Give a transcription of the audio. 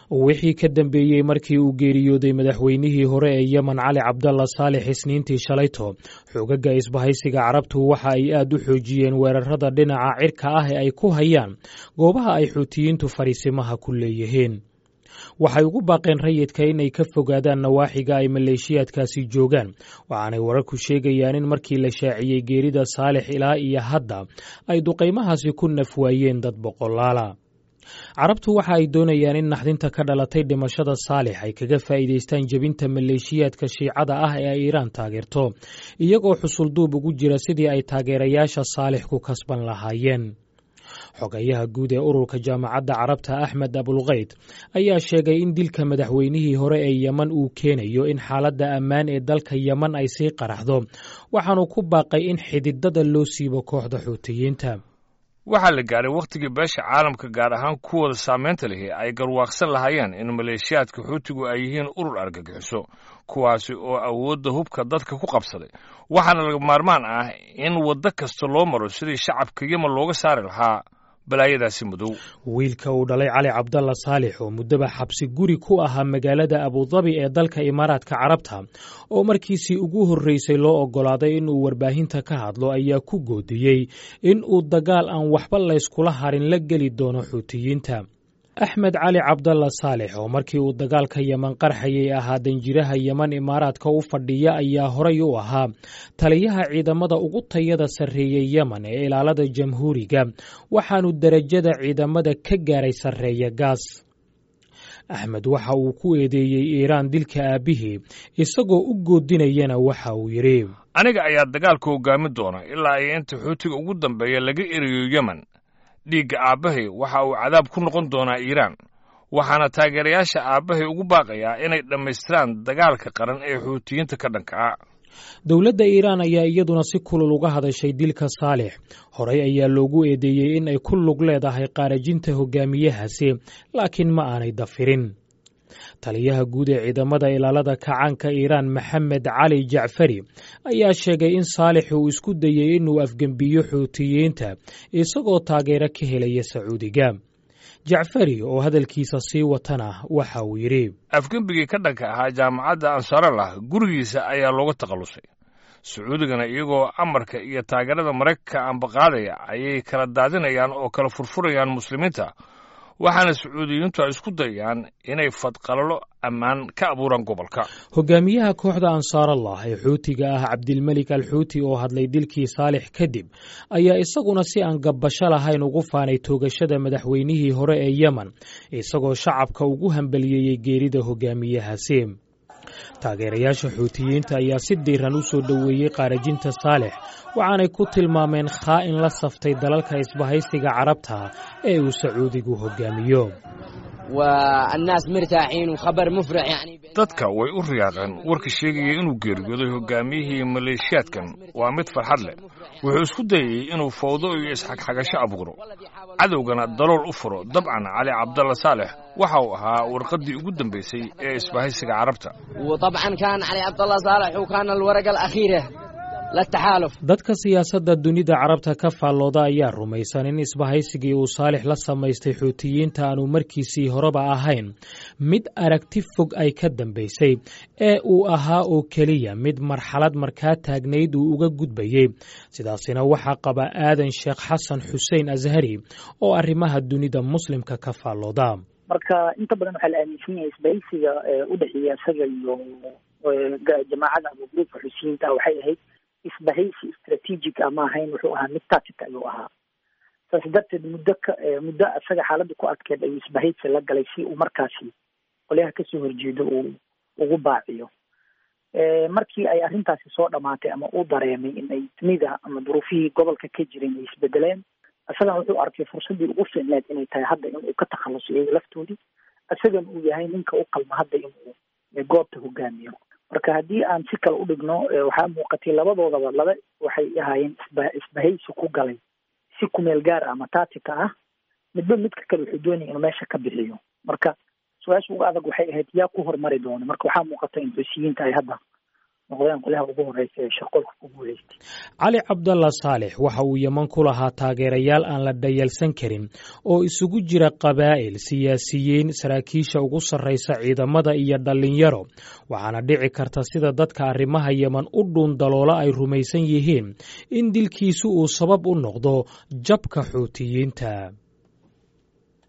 wixii ka dambeeyey markii uu geeriyooday madaxweynihii hore ee yemen cali cabdalla saalix isniintii shalayto xoogagga isbahaysiga carabtu waxa ay aad u xoojiyeen weerarada dhinaca cirka ah ee ay ku hayaan goobaha ay xuutiyiintu fadhiisimaha ku leeyihiin waxay ugu baaqeen rayidka inay ka fogaadaan nawaaxiga ay maleeshiyaadkaasi joogaan waxaanay wararku sheegayaan in markii la shaaciyey geerida saalix ilaa iyo hadda ay duqaymahaasi ku nafwaayeen dad boqolaala carabtu waxa ay doonayaan in naxdinta ka dhalatay dhimashada saalix ay kaga faa'iidaystaan jebinta maleeshiyaadka shiicada ah ee ay iiraan taageerto iyagoo xusulduub ugu jira sidii ay taageerayaasha saalix ku kasban lahaayeen xogayaha guud ee ururka jaamacadda carabta axmed abulkayd ayaa sheegay in dilka madaxweynihii hore ee yemen uu keenayo in xaaladda ammaan ee dalka yemen ay sii qaraxdo waxaanu ku baaqay in xididada loo siibo kooxda xuutiyiinta waxaa la gaaray wakhtigii beesha caalamka gaar ahaan kuwooda saamaynta lihi ay garwaaqsan lahaayeen in maleeshiyaadka xuutigu ay yihiin urur argagixiso kuwaasi oo awoodda hubka dadka ku qabsaday waxaana laga maarmaan ah in waddo kasta loo maro sidii shacabka yemen looga saari lahaa balaayadaasi madow wiilka uu dhalay cali cabdalla saalix oo muddaba xabsi guri ku ahaa magaalada abudabi ee dalka imaaraadka carabta oo markiisii ugu horreysay loo oggolaaday inuu warbaahinta ka hadlo ayaa ku goodiyey in uu dagaal aan waxba layskula harin la geli doono xuutiyiinta axmed cali cabdalla saalix oo markii uu dagaalka yemen qarxayay ahaa danjiraha yemen imaaraadka u fadhiya ayaa horay u ahaa taliyaha ciidamada ugu tayada sarreeyey yemen ee ilaalada jamhuuriga waxaanu derajada ciidamada ka gaaray sarreeya gaas axmed waxa uu ku eedeeyey iiraan dilka aabbihii isagoo u goodinayana waxa uu yidhi aniga ayaa dagaalka hoggaami doona ilaa ay inta xuutiga ugu dambeeya laga eriyo yemen dhiigga aabbahay waxa uu cadaab ku noqon doonaa iiraan waxaana taageerayaasha aabbahay ugu baaqayaa inay dhammaystiraan dagaalka qaran ee xuutiyiinta ka dhanka ah dowladda iiraan ayaa iyaduna si kulul uga hadashay dilka saalix horey ayaa loogu eedeeyey in ay ku lug leedahay qaarajinta hogaamiyahaasi laakiin ma aanay dafirin taliyaha guud ee ciidamada ilaalada kacaanka iiraan maxamed cali jacfari ayaa sheegay in saalix uu isku dayey inuu afgembiyo xuutiyiinta isagoo taageero ka helaya sacuudiga jacfari oo hadalkiisa sii watana waxa uu yidhi afgembigii ka dhanka ahaa jaamacadda ansarallah gurigiisa ayaa looga takhallusay sacuudigana iyagoo amarka iyo taageerada maraykanka ambaqaadaya ayay kala daadinayaan oo kala furfurayaan muslimiinta waxaana sacuudiyiintu ay isku dayaan inay fadqalalo ammaan ka abuuraan gobolka hogaamiyaha kooxda ansaarallah ee xuutiga ah cabdilmelik al xuuti oo hadlay dilkii saalix kadib ayaa isaguna si aan gabbasho lahayn ugu faanay toogashada madaxweynihii hore ee yemen isagoo shacabka ugu hambaliyeeyey geerida hogaamiyahaasi taageerayaasha xuutiyiinta ayaa si diiran u soo dhoweeyey qaarajinta saalix waxaanay ku tilmaameen khaa'in la saftay dalalka isbahaysiga carabta ee uu sacuudigu hogaamiyo dadka way u riyaaqeen warka sheegaya inuu geeriyooday hogaamiyihii maleeshiyaadkan waa mid farxad leh wuxuu isku dayayey inuu fawdo iyo isxagxagasho abuuro cadowgana dalool u furo dabcan cali cabdalla saalex waxa uu ahaa warqaddii ugu dambaysay ee isbahaysiga carabta dadka siyaasadda dunida carabta ka faallooda ayaa rumaysan in isbahaysigii uu saalix la samaystay xuutiyiinta aanu markiisii horeba ahayn mid aragti fog ay ka dambaysay ee uu ahaa oo keliya mid marxalad markaa taagnayd uu uga gudbayey sidaasina waxaa qaba aadan sheekh xasan xuseen ashari oo arrimaha dunida muslimka ka faallooda marka inta badan waxaa la aaminsan yahay isbahaysiga u dhexeeya isaga iyo jamaacada ama gruubka xusiyiinta waxay ahayd isbahaysi strategic ama ahayn wuxuu ahaa mid tactic ayuu ahaa saas darteed muddo ka muddo isaga xaaladda ku adkeed ayuu isbahaysi la galay si uu markaasi qolyaha kasoo horjeedo uu ugu baaciyo markii ay arrintaasi soo dhamaatay ama uu dareemay in ay dunida ama duruufihii gobolka ka jireen ay isbedeleen isagana wuxuu arkay fursaddii ugu fiicneed inay tahay hadda inuu ka takhaluso iyaga laftoodii isagana uu yahay ninka u qalma hadda inuu goobta hogaamiyo marka haddii aan si kale u dhigno waxaa muuqatay labadoodaba laba waxay ahaayeen isba isbahaysi ku galay si kumeel gaar ah ama taatika ah midba midka kale wuxuu doonaya inuu meesha ka bixiyo marka su-aasha uga adag waxay ahayd yaa ku hormari doona marka waxaa muuqata in xusiyiinta ay hadda noqdeen qolaha ugu horeysa ee shaqolka ku guuleystay cali cabdalla saalex waxa uu yeman ku lahaa taageerayaal aan la dhayalsan karin oo isugu jira qabaa'il siyaasiyiin saraakiisha ugu sarraysa ciidamada iyo dhallinyaro waxaana dhici karta sida dadka arrimaha yeman u dhuun daloola ay rumaysan yihiin in dilkiisu uu sabab u noqdo jabka xuutiyiinta